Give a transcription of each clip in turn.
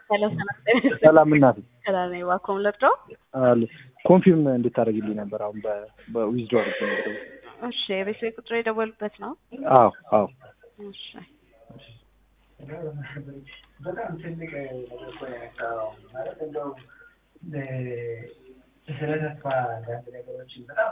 ሰላም እናቴ ሰላም ነኝ። እባክዎን ልርዳው? አለ ኮንፊርም እንድታደርግልኝ ነበር አሁን በዊዝዶ አድርግ እሺ፣ የቤት ቤት ቁጥር የደወሉበት ነው? አዎ አዎ እሺ በጣም ትልቅ ነገር እኮ ነው ያነሳኸው። ማለት እንደው ስለ ተስፋ አንዳንድ ነገሮችን በጣም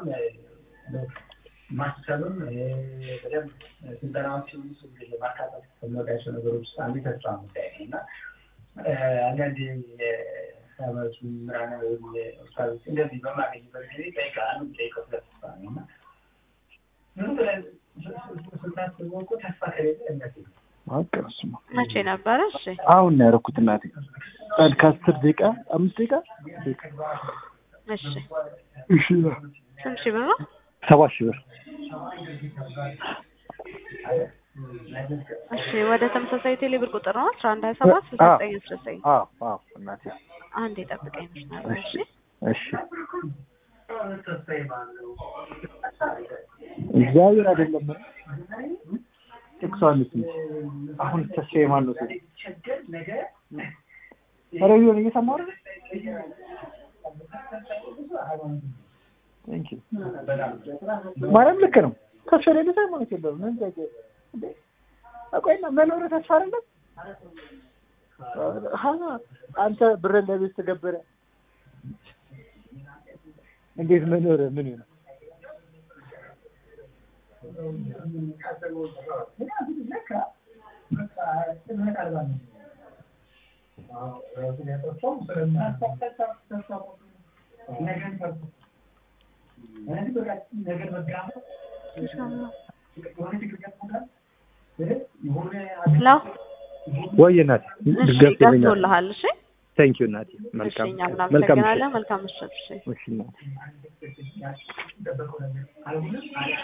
ማሰብም በደንብ ስልጠናዎችን ማካተት ከሚወዳቸው ነገሮች ውስጥ አንዱ ተስፋ ጉዳይ ነው እና አንዳንድ የሰመቱ ምራነ ወይም ኡስታዞች እንደዚህ በማገኝበት ጊዜ ጠይቃ አንዱ ጠይቀው ስለ ተስፋ ነው እና ዝም ብለን ስናስበው እኮ ተስፋ ከሌለ እምነት የለም። ማቀረስማ መቼ ነበረ? እሺ አሁን ነው ያደረኩት እናቴ ቀን ከአስር ደቂቃ አምስት ደቂቃ እሺ እሺ ስንት ሺህ ብር ነው? ሰባት ሺህ ብር እሺ ወደ ተመሳሳይ ቴሌ ብር ቁጥር ነው አስራ አንድ ሀያ ሰባት ስልሳ ዘጠኝ አስራ ዘጠኝ አዎ አዎ እናቴ አንድ የጠብቀኝ መስመር እሺ እሺ እግዚአብሔር አይደለም ጥቅሷን እስኪ አሁን ተስፋዬ ማን ነው ስል ኧረ ቢሆን እየሰማሁ አይደል ቴንክ ዩ ማርያም ልክ ነው ተስፋ የሌለ ሰው ሃይማኖት የለውም ምን ጥያቄ እንዴ ቆይና መኖር ተስፋ አይደለም ሀና አንተ ብርን ለቤት ተገብረ እንዴት መኖር ምን ይሆናል ሄሎ ወይ እናቴ እሺ ገብቶልሃል እሺ ቴንክ ዩ እናቴ እሺ መልካም እኛም መልካም እናመሰግናለን መልካም ምሽት እሺ እሺ እናቴ